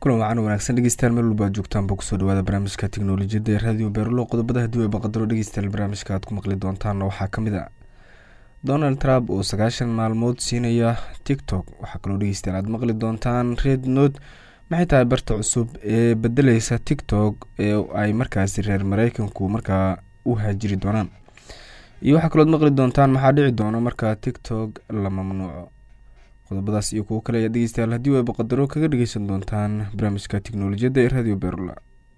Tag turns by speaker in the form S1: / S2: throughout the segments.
S1: kulan wacan wanaagsan dhegeystayaal meel walba ad joogtaanba kusoo dhawaada barnaamijka teknolojiyadda ee raadiyo beerulo qodobada haddii ay baqadaro dhegeystayaal barnaamijka aad ku maqli doontaanna waxaa ka mid a donald trump oo sagaashan maalmood siinaya tiktok waxaa kaloo dhegeystayaal aad maqli doontaan red note maxay tahay barta cusub ee bedeleysa tiktok ee ay markaasi reer mareykanku markaa u haajiri doonaan iyo waxaa kalooad maqli doontaan maxaa dhici doona marka tiktok la mamnuuco qodobadaas iyo kuwo kale ayaa dhegeystayaal haddii ay baqadaro kaga dhegeysan doontaan barnaamijka teknolojiyadda ee radio berula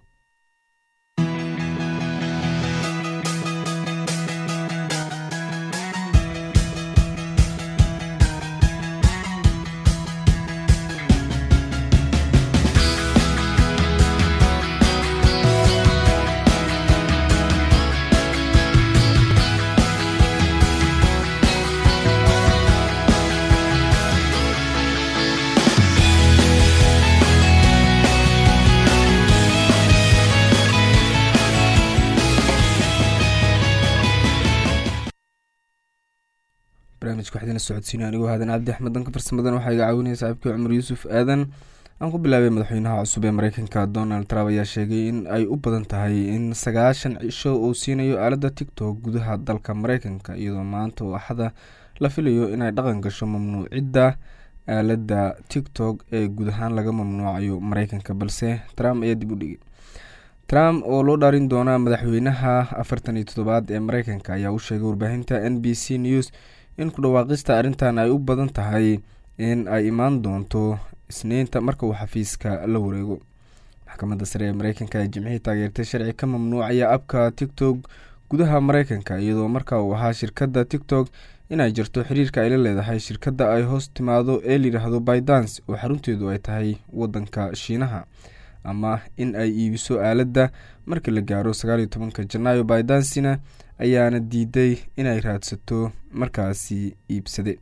S1: barnaamijka waxaa idin socodsiina anigoo haadan cabdi axmed danka farsamadan waxaa iga caawinaya saaxiibkii cumar yuusuf aadan aan ku bilaabay madaxweynaha cusub ee mareykanka donald trump ayaa sheegay in ay u badan tahay in sagaashan cisho uu siinayo aaladda tiktok gudaha dalka mareykanka iyadoo maanta oo axada la filayo inay dhaqan gasho mamnuucidda aaladda tiktok ee guud ahaan laga mamnuucayo mareykanka balse trump ayaa dib u dhigay trump oo loo dhaarin doona madaxweynaha afartan iyo toddobaad ee mareykanka ayaa u sheegay warbaahinta n b c news in ku dhawaaqista arrintan ay u badan tahay in ay imaan doonto isniinta marka uu xafiiska la wareego maxkamadda sare ee mareykanka ee jimcihii taageertay sharci ka mamnuucaya abka tiktok gudaha mareykanka iyadoo marka uu ahaa shirkadda tiktok inay jirto xiriirka ay la leedahay shirkadda ay hoos timaado ee layidhaahdo bydance oo xarunteedu ay tahay wadanka shiinaha ama in ay iibiso aaladda marka la gaaro sagaaliyo tobanka janaayo bydancina ayaana diiday inay raadsato markaasi iibsade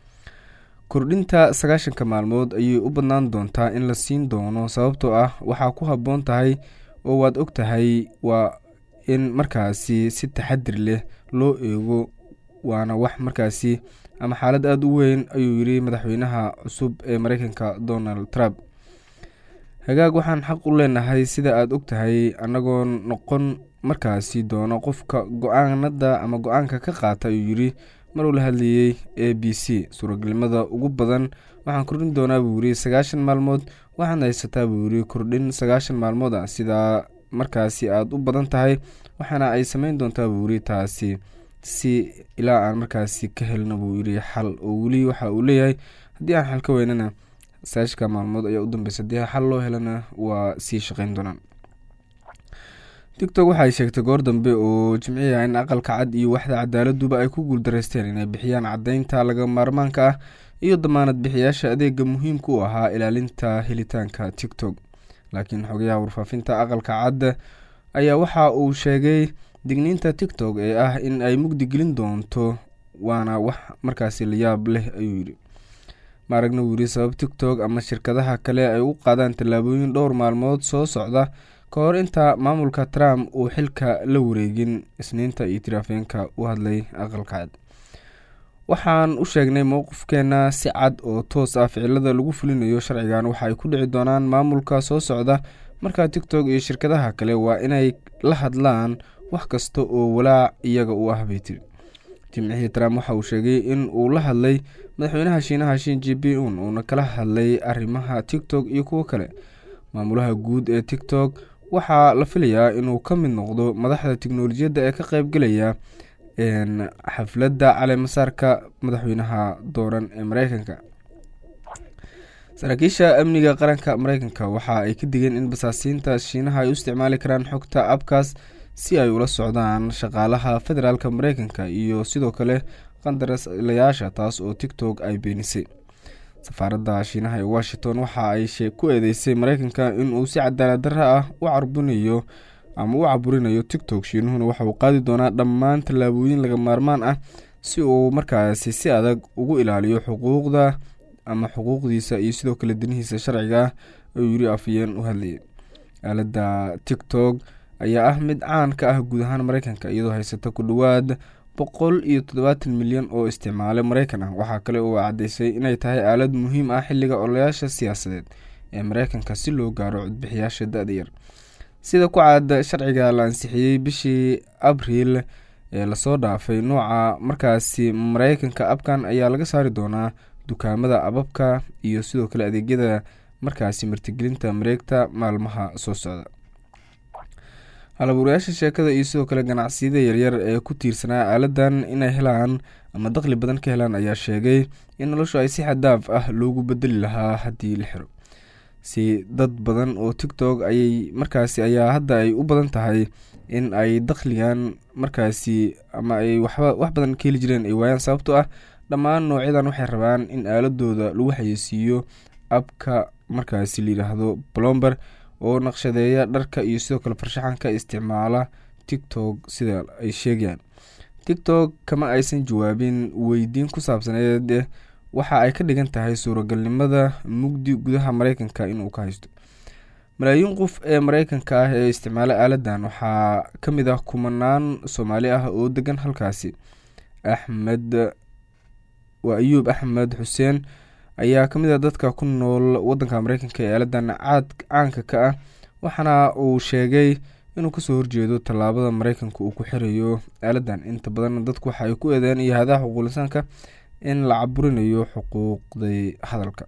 S1: kordhinta sagaashanka maalmood ayay u badnaan doontaa in la siin doono sababtoo ah waxaa ku habboon tahay oo waad og tahay waa in markaasi si taxadir leh loo eego waana wax markaasi ama xaalad aada u weyn ayuu yiri madaxweynaha cusub ee mareykanka donald trump hagaag waxaan xaq u leenahay sida aada og tahay annagoo noqon markaasi doono qofka go-aanada ama go-aanka ka qaata ayuu yiri maruu la hadlayey a b c suuragelnimada ugu badan waxaan kordhin doonaa buu yiri sagaashan maalmood waxaad haysataa buu yiri kordhin sagaashan maalmood ah sidaa markaasi aada u badan tahay waxaana ay sameyn doontaa buu yiri taasi si ilaa aan markaasi ka helno buu yiri xal oo weli waxa uu leeyahay haddii aan xal ka weynana sagaashka maalmood ayaa u dambeysa haddii xal loo helana waa sii shaqeyn doonaan tiktok waxaay sheegtay goor dambe oo jimciya in aqalka cad iyo waxda cadaaladuba ay ku guuldareysteen inay bixiyaan caddeynta laga maarmaanka ah iyo damaanad bixiyaasha adeega muhiimka u ahaa ilaalinta helitaanka tiktok laakiin xogayaha warfaafinta aqalka cad ayaa waxa uu sheegay digniinta tiktok ee ah in ay mugdi gelin doonto waana wax markaasi layaab leh ayuu yidhi maaragna wuu yiri sabab tiktok ama shirkadaha kale ay u qaadaan tallaabooyin dhowr maalmood soo socda ka hor inta maamulka trump uu xilka la wareegin isniinta iyo tiraafeenka u hadlay aqalka cad waxaan u sheegnay mowqifkeena si cad oo toos ah ficilada lagu fulinayo sharcigan waxa ay ku dhici doonaan maamulka soo socda markaa tiktok iyo shirkadaha kale waa inay la hadlaan wax kasta oo walaac iyaga u ah bay tiri jimcihii trump waxa uu sheegay in uu la hadlay madaxweynaha shiinaha shin ji b un uuna kala hadlay arrimaha tiktok iyo kuwo kale maamulaha guud ee tiktok waxaa la filayaa inuu ka mid noqdo madaxda teknolojiyadda ee ka qeybgelaya xafladda caleemasaarka madaxweynaha dooran ee mareykanka saraakiisha amniga qaranka mareykanka waxa ay ka digeen in basaasiinta shiinaha ay u isticmaali karaan xogta abkaas si ay ula socdaan shaqaalaha federaalk mareykanka iyo sidoo kale qandaraslayaasha taas oo tiktok ay beenisay safaaradda shiinaha ee washington waxa ay ku eedeysay mareykanka inuu si cadaalad darra ah u carbinayo ama u caburinayo tiktok shiinuhuna waxa uu qaadi doonaa dhammaan tallaabooyin laga maarmaan ah si uu markaasi si adag ugu ilaaliyo xuquuqda ama xuquuqdiisa iyo sidoo kale danihiisa sharciga ah ayuu yiri afayeen u hadlayay aaladda tiktok ayaa ah mid caan ka ah guud ahaan mareykanka iyadoo haysata ku dhowaad boqol iyo toddobaatan milyan oo isticmaale mareykan ah waxaa kale oo caddeysay inay tahay aalad muhiim ah xilliga ololayaasha siyaasadeed ee mareykanka si loo gaaro codbixiyaasha da-da yar sida ku caada sharciga la ansixiyey bishii abriil ee lasoo dhaafay nooca markaasi mareykanka abkan ayaa laga saari doonaa dukaamada ababka iyo sidoo kale adeegyada markaasi martigelinta mareegta maalmaha soo socda halabuurayaasha sheekada iyo sidoo kale ganacsiyada yaryar ee ku tiirsanaa aaladan inay helaan ama daqli badan ka helaan ayaa sheegay in noloshu ay si xadaaf ah loogu bedeli lahaa haddii la xiro si dad badan oo tictok ayay markaasi ayaa hadda ay u badan tahay in ay dakhligan markaasi ama ay waxba wax badan ka heli jireen ay waayaan sababtoo ah dhammaan noocyadan waxay rabaan in aaladooda lagu xayeysiiyo abka markaasi layidhaahdo blomber oo naqshadeeya dharka iyo sidoo kale farshaxanka isticmaala tictok sida ay sheegayaan tictok kama aysan jawaabin weydiin ku saabsaneed waxa ay ka dhigan tahay suuragalnimada mugdi gudaha mareykanka inuu ka haysto malaayiin qof ee mareykanka ah ee isticmaala aaladan waxaa ka mid ah kumanaan soomaali ah oo degan halkaasi axmed waa ayuub axmed xuseen ayaa kamid ah dadka ku nool wadanka mareykanka ee aaladan caad caanka ka ah waxaana uu sheegay inuu kasoo horjeedo tallaabada mareykanka uu ku xirayo aaladan inta badan dadku waxa ay ku eedeen iyo hadaha xuquulisaanka in la caburinayo xuquuqday hadalka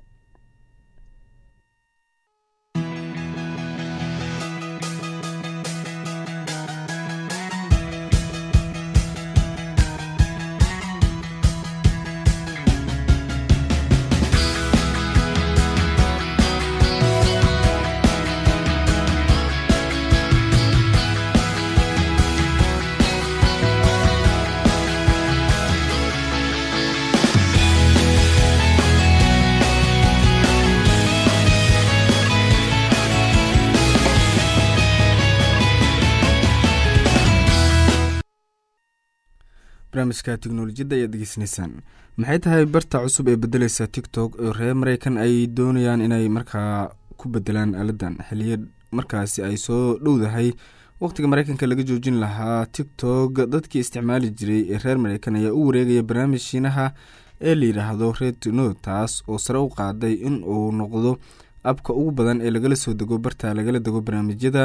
S1: barnaamijka teknolojiyadda ayaad degeysanaysaan maxay tahay barta cusub ee bedeleysa tictok oo reer mareykan ay doonayaan inay markaa ku bedelaan aaladan xiliya markaasi ay soo dhowdahay waqtiga mareykanka laga joojin lahaa tictok dadkii isticmaali jiray ee reer mareykan ayaa u wareegaya barnaamij shiinaha ee layidhaahdo retno taas oo sare u qaaday in uu noqdo abka ugu badan ee lagala soo dego barta lagala dego barnaamijyada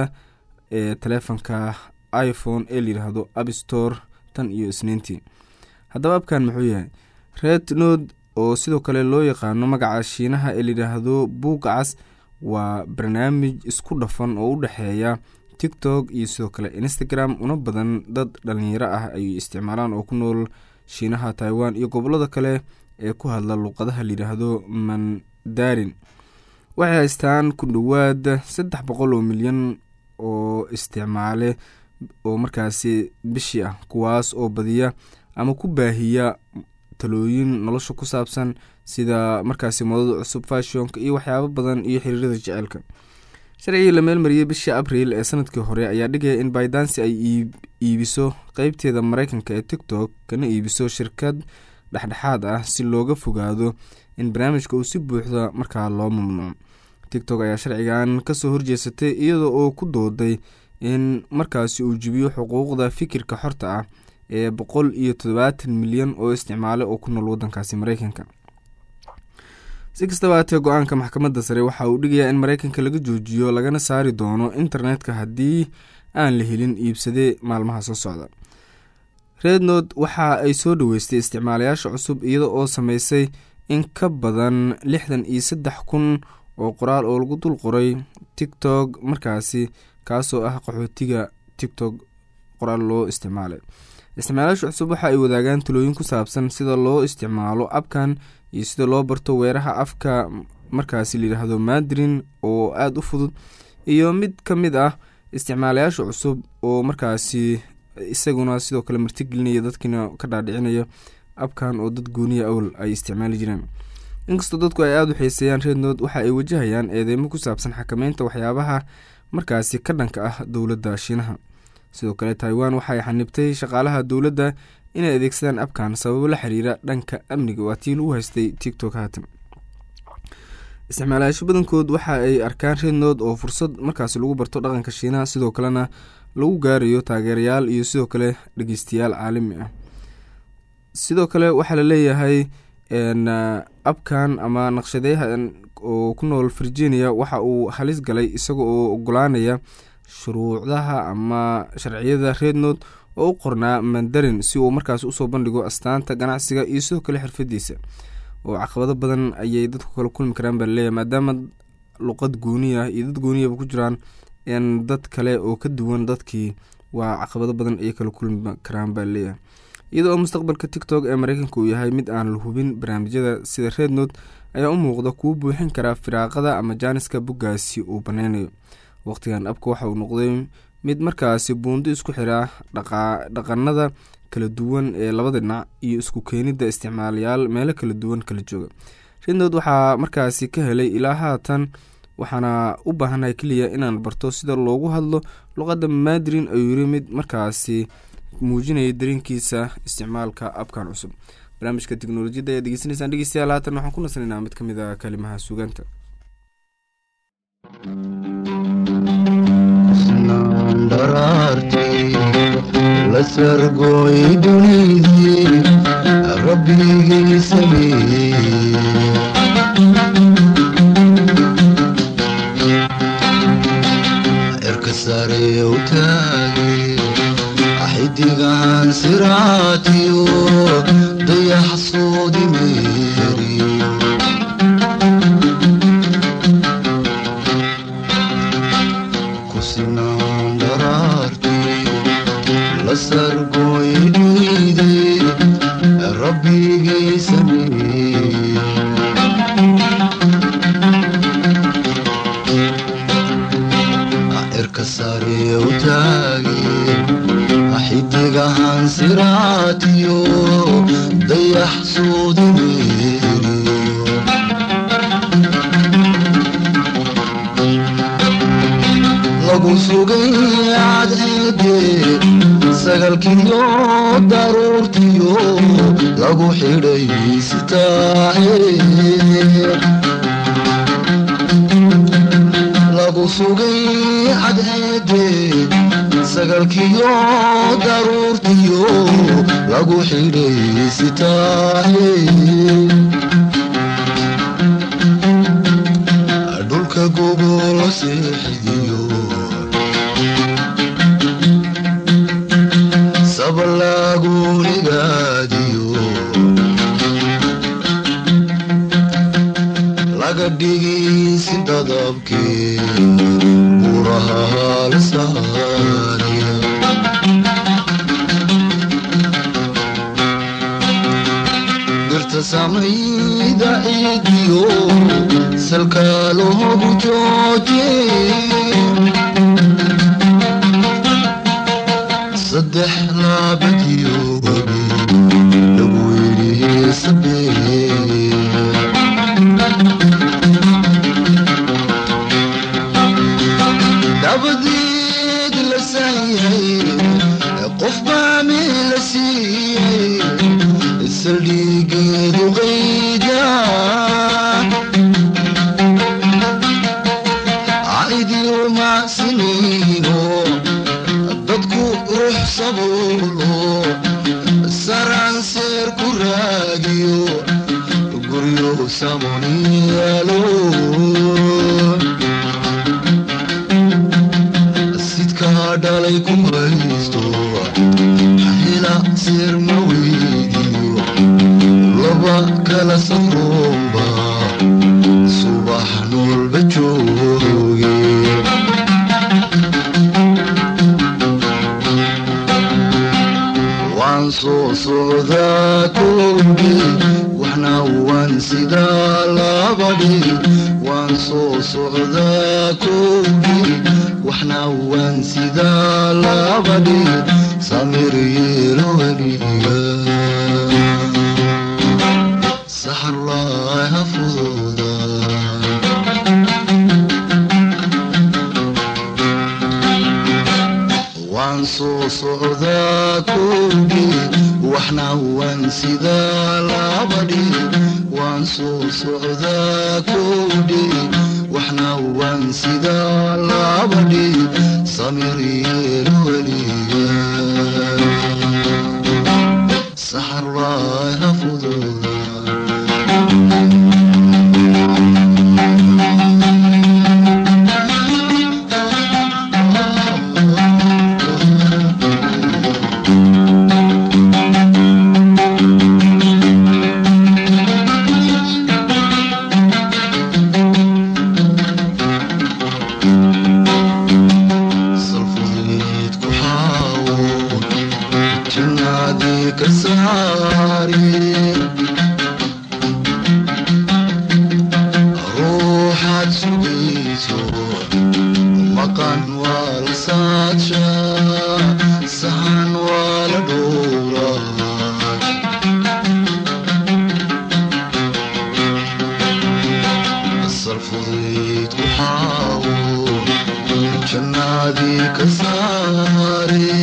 S1: ee taleefonka iphone ee layidhaahdo appstore tan iyo isniintii haddaba abkan muxuu yahay red nod oo sidoo kale loo yaqaano magaca shiinaha ee layidhaahdo buugacas waa barnaamij isku dhafan oo u dhexeeya tiktok iyo sidoo kale instagram una badan dad dhalinyaro ah ay isticmaalaan oo ku nool shiinaha taiwan iyo gobolada kale ee ku hadla luuqadaha layidhaahdo mandarin waxay haystaan ku dhowaad saddex boqol oo milyan oo isticmaale oo markaasi bishii ah kuwaas oo badiya ama ku baahiya talooyin nolosha ku saabsan sida markaasi modada cusub fashionka iyo waxyaabo badan iyo xiriirada jeceelka sharcigii la meelmariyey bishii abriil ee sanadkii hore ayaa dhigaya in bydansi ay iibiso qeybteeda mareykanka ee tiktok kana iibiso shirkad dhexdhexaad ah si looga fogaado in barnaamijka uu si buuxda markaa loo mamnuuco tiktok ayaa sharcigan kasoo horjeesatay iyada oo ku dooday in markaasi uu jibiyo xuquuqda fikirka xorta ah ee boqol iyo toddobaatan milyan oo isticmaale oo ku nool wadankaasi mareykanka si kastaba haatee go-aanka maxkamadda sare waxa uu dhigayaa in mareykanka laga joojiyo lagana saari doono internetka haddii aan la helin iibsade maalmaha soo socda rednod waxa ay soo dhaweystay isticmaalayaasha cusub iyada oo sameysay in ka badan lixdan iyo saddex kun oo qoraal oo lagu dul qoray tiktok markaasi kaasoo ah qaxootiga tiktok qoraal loo isticmaalay isticmaalayaasha cusub waxa ay wadaagaan talooyin ku saabsan sida loo isticmaalo abkan iyo sida loo barto weeraha afka markaasi layidhaahdo madrin oo aada u fudud iyo mid ka mid ah isticmaalayaasha cusub oo markaasi isaguna sidoo kale martigelinaya dadkiina ka dhaadhicinaya abkan oo dad gooniya awl ay isticmaali jireen inkastoo dadku ay aada u xiiseeyaan rednod waxa ay wajahayaan eedeymo ku saabsan xakameynta waxyaabaha markaasi ka dhanka ah dowladda shiinaha sidoo kale taiwan waxay xanibtay shaqaalaha dowladda inay adeegsadaan abkan sababo la xiriira dhanka amniga waa tii lagu haystay tiktok haatan isticmaalayaasho badankood waxa ay arkaan rednod oo fursad markaasi lagu barto dhaqanka shiinaha sidoo kalena lagu gaarayo taageerayaal iyo sidoo kale dhegeystayaal caalami ah sidoo kale waxaa la leeyahay abkan ama naqshadeyahan oo ku nool virginia waxa uu halis galay isaga oo ogolaanaya shuruucdaha ama sharciyada rednod oo u qornaa mandarin si uu markaas usoo bandhigo astaanta ganacsiga iyo sidoo kale xirfadiisa oo caqabado badan ayay dadku kala kulmi karaan baa laleeyahy maadaama luqad gooniya iyo dad gooniyaba ku jiraan n dad kale oo ka duwan dadkii waa caqabado badan ayay kala kulmi karaan baa laleeyahay iyadoo oo mustaqbalka tiktok ee mareykanka uu yahay mid aan la hubin barnaamijyada sida rednod ayaa u muuqda kuwo buuxin karaa firaaqada ama jaaniska boggaasi uu baneynayo waqtigan abka waxa uu noqday mid markaasi buundo isku xiraa dhaqanada kala duwan ee labada dhinac iyo isku keenida isticmaalayaal meelo kala duwan kala jooga rednod waxaa markaasi ka helay ilaa haatan waxaana u baahanahay keliya inaan barto sida loogu hadlo luqadda maadrin ayuu yiri mid markaasi muujinaya dareenkiisa isticmaalka abkan cusub barnaamijka teknolojiyadda ayaad degeysanaysaan dhegeystayaal haatan waxaan ku nasnaynaa mid ka mid a kalimaha suugaanta
S2: la sargooy dunidii rabbigii sameeyey cirka sare u taagay xidigahan siraatiyo dayax soodi meeriyo kusinaan dharaartii la sargooy dhiiday rabbigay sameeyey cirka sare u taagay xidigahan siraatiyo dayax soodi meeriyo lagu sugay cadceede sagalkiyo daruurtiyo lagu xidhay sitaahe lagu sugay cadceede sagalkiyo daruurtiyo lagu xidhay sitaahe dhulka gogolo seexidiyo sabalaagunigaadiyo laga dhigisi dadabkee buraha halsaaniya dirta samayda ciidiyo salka loogu jooje saddex laabadiyo wabi lagu yidhi sabee dabadeed la saayay qof baa meel la siiyey saldhigeedu qayda caidiyo macsiniino dadku ruux sabuulo saranseer ku raagiyo guryo samoniyaalo sidkaa dhalay ku haysto hela seer ma weydiyo laba kala safroomba subax noolba jooge waan soo socdaa koogi waxna waan sidaa labadhi waan soo socdaa koogi waxna waan sidaa labadhi samir yeelo weliga saxarlaaha fududa waan soo socdaa koogi waxna waan sidaa labadhi waan soo socdaa koodhi waxna waan sidaa labadhi samir yeelo weliga saxarlaaha fududa la saadsha sahan waa la dhowraa asal fudayd ku xaawo jannaadii ka saare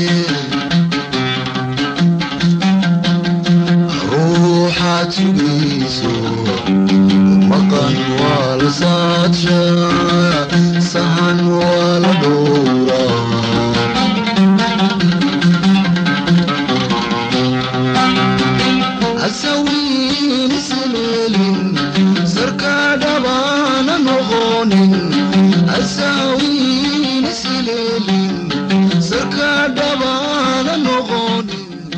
S2: ruuxaad sugayso maqan waa la saadsha sahan waa la dhowraa asawiin isleelin sarka dhabaana noqonin asawiin isleelin sarka dhabaana noqonin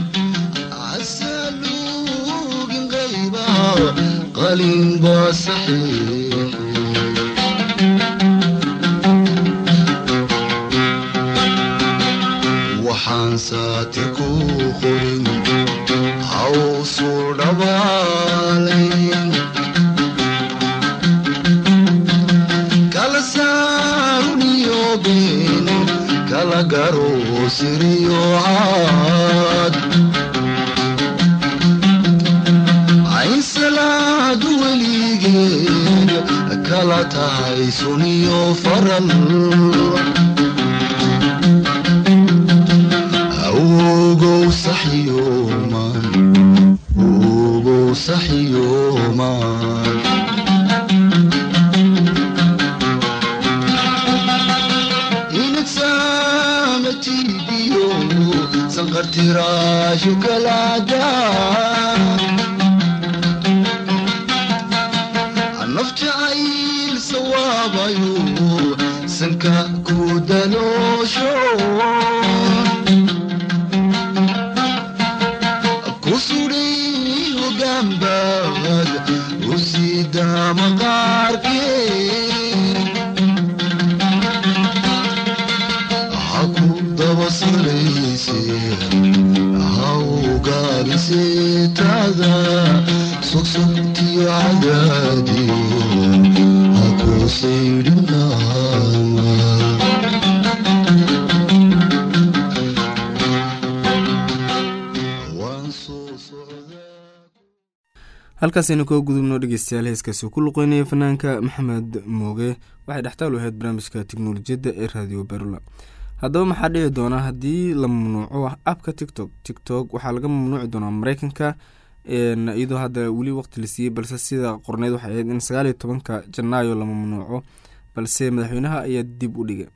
S2: asaluugin qayba qalin baa saxiix waxaan saati ku qorin hawsu dhabaalayn kala saaruniyo been kala garo siriyo caad cayn salaadu weligeed kala tahay suniyo faral awgow saxyooman ogow saxyooman inagsaamatiibiyo sanqartiraashu kalaada naf jacayl sawaabayo sanka ku daloosho kusudhay hogaanbaad u sida maqaarkee ha ku daba salayse ha ugaaliseetada sogsogtiyo cadaadiyo ha ku saydhinaama waan soo socdaa
S1: halkaasaynu kaga gudubno dhegeystayaal heeskaasi uu ku luqeynaya fanaanka maxamed mooge waxay dhextaal u ahayd barnaamijka tiknolojiyadda ee raadiyo berula haddaba maxaa dhici doona haddii la mamnuuco abka tiktok tiktok waxaa laga mamnuuci doonaa mareykanka iyadoo hadda weli waqti la siiyey balse sida qorneyd waxay ahayd in sagaaliyo tobanka janaayo la mamnuuco balse madaxweynaha ayaa dib u dhigay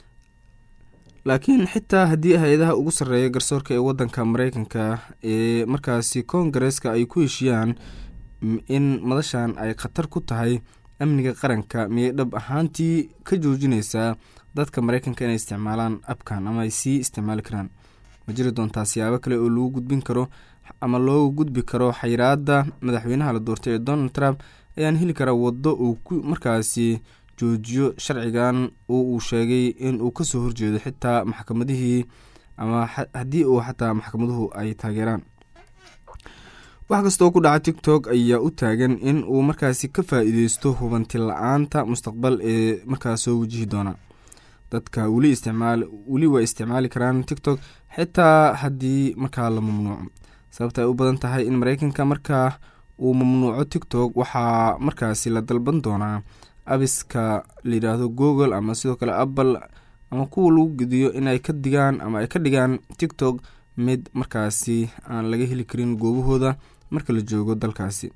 S1: laakiin xitaa haddii hay-adaha ugu sarreeya garsoorka ee wadanka mareykanka ee markaasi koongareeska ay ku heshiyaan in madashan ay khatar ku tahay amniga qaranka miyay dhab ahaantii ka joojineysaa dadka mareykanka inay isticmaalaan abkan ama ay sii isticmaali karaan ma jiri doontaa siyaabo kale oo lagu gudbin karo ama looga gudbi karo xayiraada madaxweynaha la doortay ee donald trump ayaan heli karaa waddo uu ku markaasi joojiyo sharcigan oo uu sheegay in uu kasoo horjeedo xitaa maxkamadihii ama haddii uu xataa maxkamaduhu ay taageeraan wax kastaoo ku dhaca tiktok ayaa u taagan in uu markaasi ka faa-iideysto hubanti la-aanta mustaqbal ee markaas soo wajihi doona dadka weli isticmaal weli way isticmaali karaan tiktok xitaa haddii markaa la mamnuuco sababta ay u badan tahay in mareykanka markaa uu mamnuuco tiktok waxaa markaasi la dalban doonaa abiska layidhaahdo google ama sidoo kale apple ama kuwa lagu gediyo inay ka digaan ama ay ka dhigaan tiktok mid markaasi aan laga heli karin goobahooda marka la joogo dalkaasi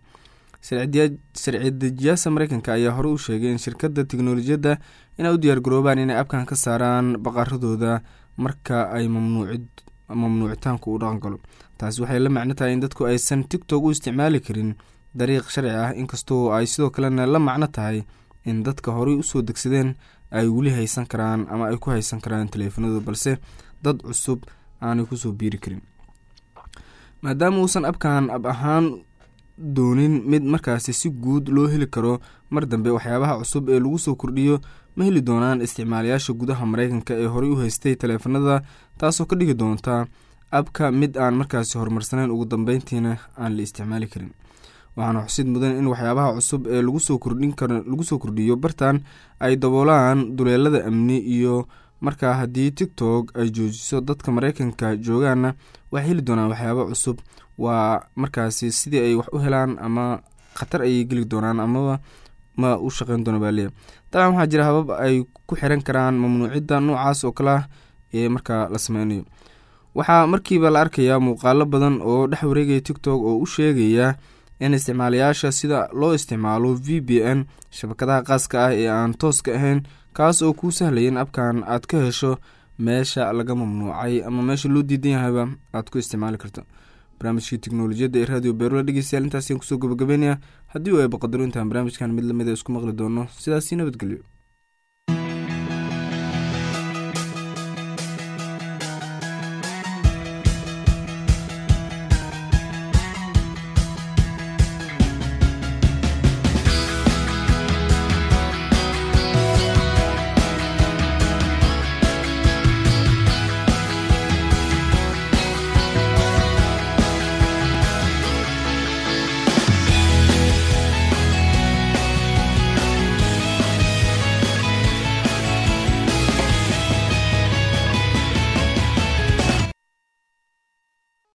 S1: sharci dejiyaasha mareykanka ayaa hore u sheegay in shirkadda teknolojiyadda inay u diyaar garoobaan inay abkan ka saaraan baqaradooda marka ay mamnuucitaanku u dhaqan galo taasi waxay la macno tahay in dadku aysan tiktok u isticmaali karin dariiq sharci ah inkastoo ay sidoo kalena la macno tahay in dadka horey usoo degsadeen ay weli haysan karaan ama ay ku haysan karaan taleefanadooda balse dad cusub aanay kusoo biiri karin maadaama uusan abkan ab ahaan doonin mid markaasi si guud loo heli karo mar dambe waxyaabaha cusub ee lagu soo kordhiyo ma heli doonaan isticmaalayaasha gudaha mareykanka ee horey u haystay taleefanada taasoo ka dhigi doonta abka mid aan markaasi horumarsaneyn ugu dambeyntiina aan la isticmaali karin waxaana xusid mudan in waxyaabaha cusub ee lagusoo kordhin kar lagu soo kordhiyo bartan ay daboolaan duleelada amni iyo marka haddii tiktok ay joojiso dadka mareykanka joogaana waxay heli doonaan waxyaabo cusub waa markaasi sidii ay wax u helaan ama khatar ayay geli doonaan amaba ma u shaqeyn doona baa leeyahy dabcan waxaa jira habab ay ku xiran karaan mamnuucidda noocaas oo kale ah ee markaa la sameynayo waxaa markiiba la arkayaa muuqaalo badan oo dhex wareegaya tiktok oo u sheegaya in isticmaalayaasha sida loo isticmaalo v b n shabakadaha qaaska ah ee aan tooska ahayn kaas oo kuu sahlaya in abkan aad ka hesho meesha laga mamnuucay ama meesha loo diidan yahayba aad ku isticmaali karto barnaamijkii teknolojiyadda ee radio beerula dhegeystayaal intaasaan kusoo gabagabeynaya haddii uu ay baqadaro intaan barnaamijkan mid lamida isku maqli doono sidaasi nabadgelyo